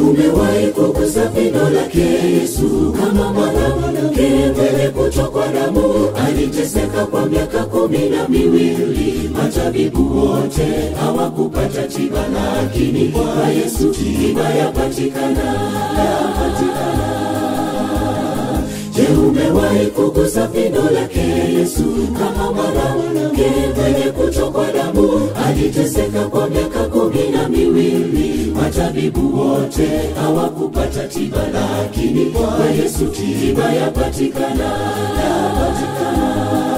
umewahi kugusa pindo lake Yesu kama mwanamke mwenye kutokwa damu aliteseka kwa miaka kumi na miwili. Matabibu wote hawakupata tiba, lakini kwa Yesu tiba yapatikana, yapatikana. Je, umewahi kugusa pindo lake Yesu kama mwanamke mwenye kutokwa damu aliteseka kwa miaka kumi na miwili. Matabibu wote hawakupata tiba, lakini kwa Yesu tiba yapatikana, yapatikana.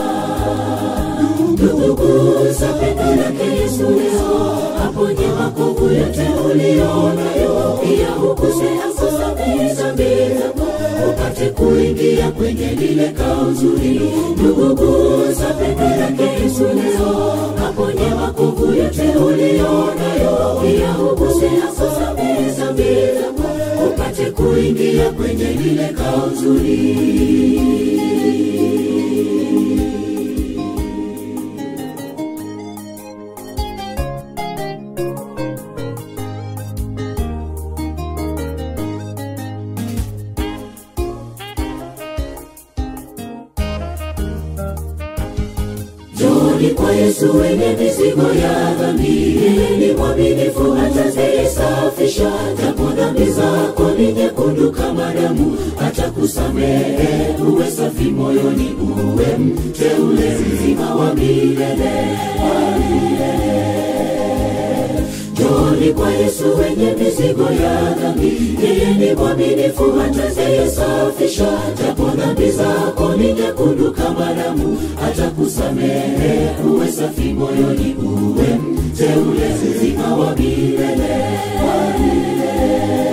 Nduguza pendo lake Yesu leo, aponye makovu yote ulionayo, pia huguse akusamehe dhambi zako, upate kuingia kwenye lile kao zuri. Nduguza pendo lake Yesu leo, aponye makovu yote ulionayo, pia huguse akusamehe dhambi zako, upate kuingia kwenye lile kao zuri. Njoni kwa Yesu wenye mizigo ya dhambi, yeye ni mwaminifu atazisafisha. Japo dhambi zako ni nyekundu kama damu, atakusamehe uwe safi moyoni, uwe mteule mzima wa milele wa milele. Njoni kwa Yesu wenye mizigo ya dhambi, yeye ni mwaminifu atazisafisha. Japo dhambi zako ni nyekundu kama damu, atakusamehe uwe safi moyoni, uwe mteule mzima wa milele wa milele.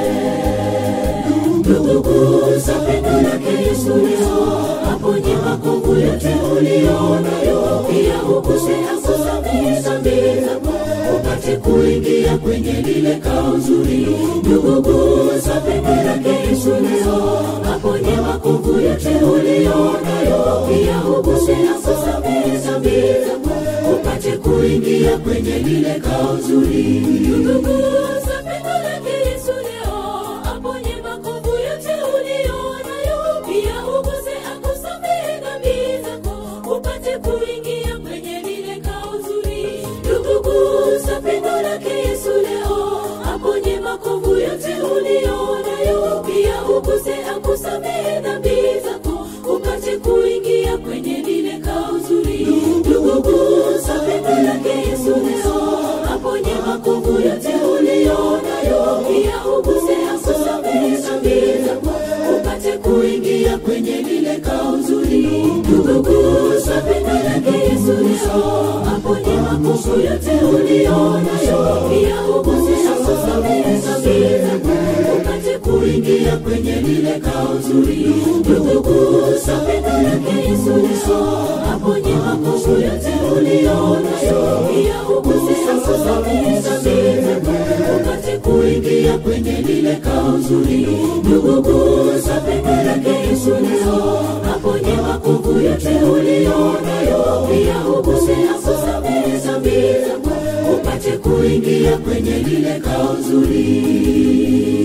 Nduguza pendo lake Yesu leo, aponye makovu yote ulionayo, pia huguse akusamehe dhambi zako, upate kuingia kwenye lile kao zuri. Nduguza pendo lake Yesu leo, aponye makovu yote ulionayo, pia huguse akusamehe dhambi zako, upate kuingia kwenye lile kao zuri. Nduguza pendo lake Yesu leo, aponye makovu yote ulionayo, pia uguse akusamehe dhambi zako, upate kuingia kwenye lile kao zuri. Ndugu, gusa pendo lake Yesu leo, aponye makovu yote ulionayo, pia uguse akusamehe dhambi zako, upate kuingia kwenye lile kao zuri. Ndugu, gusa pendo lake Yesu leo, aponye makovu yote ulionayo, pia uguse akusamehe dhambi zako, upate kuingia kwenye lile kao zuri. Ndugu, gusa pendo lake Yesu leo, aponye makovu yote ulionayo, pia uguse akusamehe dhambi zako, upate kuingia kwenye lile kao zuri. Ndugu, gusa pendo lake Yesu leo, aponye makovu yote ulionayo, pia uguse akusamehe dhambi zako, upate kuingia kwenye lile kao zuri. Ndugu, gusa pendo lake Yesu leo, aponye makovu yote ulionayo, pia uguse akusamehe dhambi zako, upate kuingia kwenye lile kao zuri.